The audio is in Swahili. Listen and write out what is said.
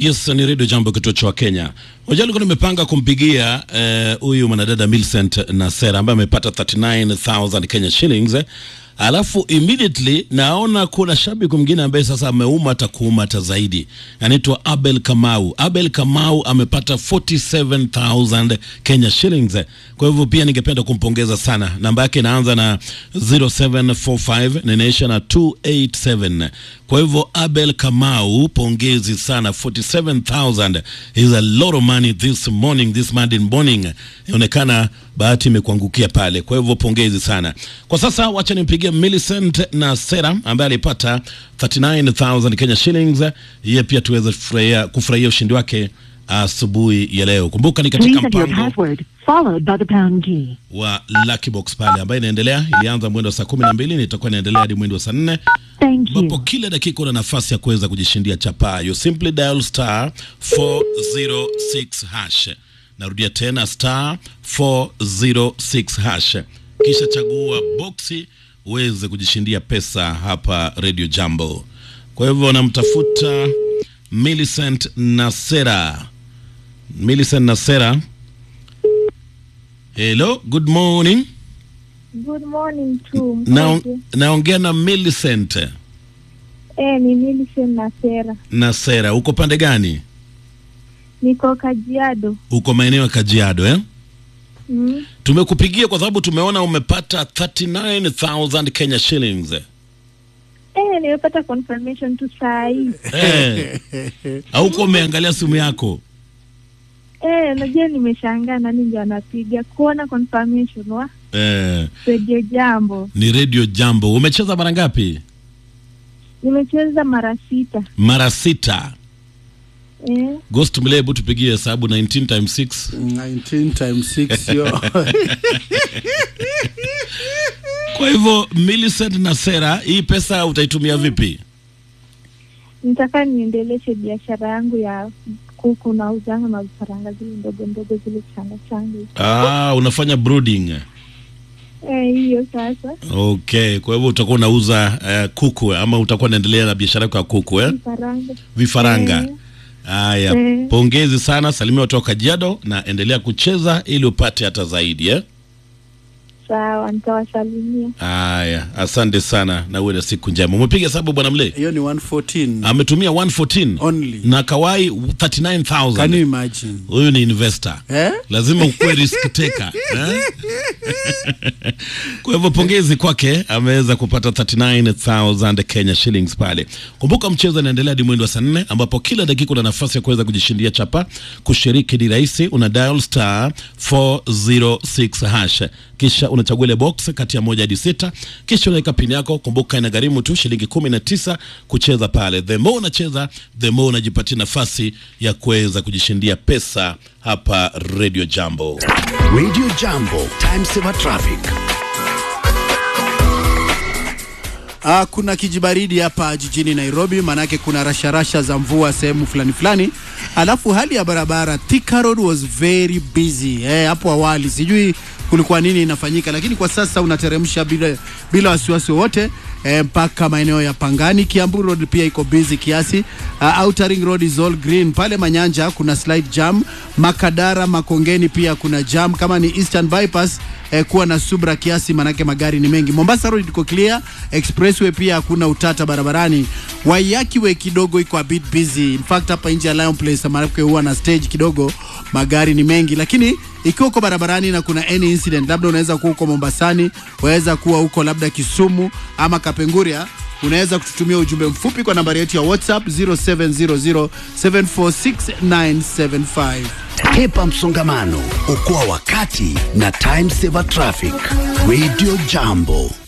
Yes, ni redio Jambo, kituo cha Kenya. Unajua, nilikuwa nimepanga kumpigia huyu uh, mwanadada Millicent Nasera ambaye amepata 39000 Kenya shillings eh. Alafu immediately naona kuna shabiki mwingine ambaye sasa ameuma hata kuuma hata zaidi, anaitwa Abel Kamau. Abel Kamau amepata 47000 Kenya shillings. Kwa hivyo pia ningependa kumpongeza sana. Namba yake inaanza na 0745 na inaisha na 287. Kwa hivyo Abel Kamau, pongezi sana. 47000 is a lot of money this morning, this Monday morning. Inaonekana bahati imekuangukia pale, kwa hivyo pongezi sana. Kwa sasa wacha nimpigie Millicent na Sera ambaye alipata 39000 Kenya shillings, yeye pia tuweze kufurahia kufurahia ushindi wake asubuhi ya leo. Kumbuka ni katika Please enter your mpango password, followed by the pound key. wa Lucky Box pale ambayo inaendelea, ilianza mwendo wa saa kumi na mbili na itakuwa inaendelea hadi mwendo wa saa nne Thank ambapo you. kila dakika una nafasi ya kuweza kujishindia chapaa. You simply dial star 406 hash. Narudia tena star 406 hash, kisha chagua boksi uweze kujishindia pesa hapa Radio Jambo. Kwa hivyo namtafuta Millicent Nasera. Millicent Nasera, hello, good morning. Good morning to Na, mmoja. naongea na Millicent Eh, ni Millicent na Sera. Nasera, uko pande gani? Niko Kajiado. Uko maeneo ya Kajiado eh? Mm. Tumekupigia kwa sababu tumeona umepata 39000 Kenya shillings. Eh, nimepata confirmation tu saa hii. Eh. Hauko umeangalia simu yako? Eh, najua nimeshangaa nani ndio anapiga kuona confirmation wa Eh, Radio Jambo. ni Radio Jambo. Umecheza mara ngapi? Nimecheza mara sita. Mara sita. Eh, Ghost Mle, hebu tupigie hesabu 19 times 6. 19 times 6 yo Kwa hivyo Millicent Nasera, hii pesa utaitumia vipi? nitaka niendeleshe biashara yangu ya kuku na uzanga na vifaranga zile ndogo ndogo zile changa changa. Ah, unafanya brooding. Eh, hiyo sasa Okay, kwa hivyo utakuwa unauza uh, kuku ama utakuwa unaendelea na biashara yako ya kuku eh? vifaranga. Vifaranga. Eh. Haya, Eh. pongezi sana, salimia watu wa Kajiado na endelea kucheza ili upate hata zaidi eh? Sawa, nitawasalimia. Haya, asante sana na uwe na siku njema. Umepiga hesabu bwana Mle? hiyo ni 114 Ametumia 114 Only. na kawai can you 39000. imagine Huyu ni investor. eh Lazima ukuwe risk taker eh? Kwa hivyo pongezi kwake, ameweza kupata 39000 Kenya shillings pale. Kumbuka mchezo unaendelea hadi mwendo wa saa nne ambapo kila dakika una nafasi ya kuweza kujishindia chapa. Kushiriki ni rahisi, una dial star 406 hash, kisha unachagua ile box kati ya moja hadi sita, kisha unaweka pini yako. Kumbuka inagharimu tu shilingi 19 kucheza pale. The more unacheza, the more unajipatia nafasi ya kuweza kujishindia pesa hapa Radio Jambo. Radio Jambo, time saver traffic. Ah, kuna kijibaridi hapa jijini Nairobi, maanake kuna rasharasha za mvua sehemu fulani fulani, alafu hali ya barabara Thika Road was very busy eh, hapo awali sijui kulikuwa nini inafanyika, lakini kwa sasa unateremsha bila, bila wasiwasi wowote eh, mpaka maeneo ya Pangani. Kiambu Road pia iko busy kiasi. Uh, Outer Ring Road is all green. Pale Manyanja kuna slight jam. Makadara Makongeni pia kuna jam. Kama ni Eastern Bypass eh, kuwa na subra kiasi, manake magari ni mengi. Mombasa Road iko clear. Expressway pia hakuna utata barabarani. Waiyaki Way kidogo iko a bit busy. In fact hapa nje ya Lion Place manake huwa na stage kidogo, magari ni mengi, lakini ikiwa uko barabarani na kuna any incident, labda unaweza kuwa uko Mombasani, waweza kuwa uko labda Kisumu ama Kapenguria, unaweza kututumia ujumbe mfupi kwa nambari yetu ya WhatsApp 0700746975. Hepa msongamano, okoa wakati na time saver traffic. Radio Jambo.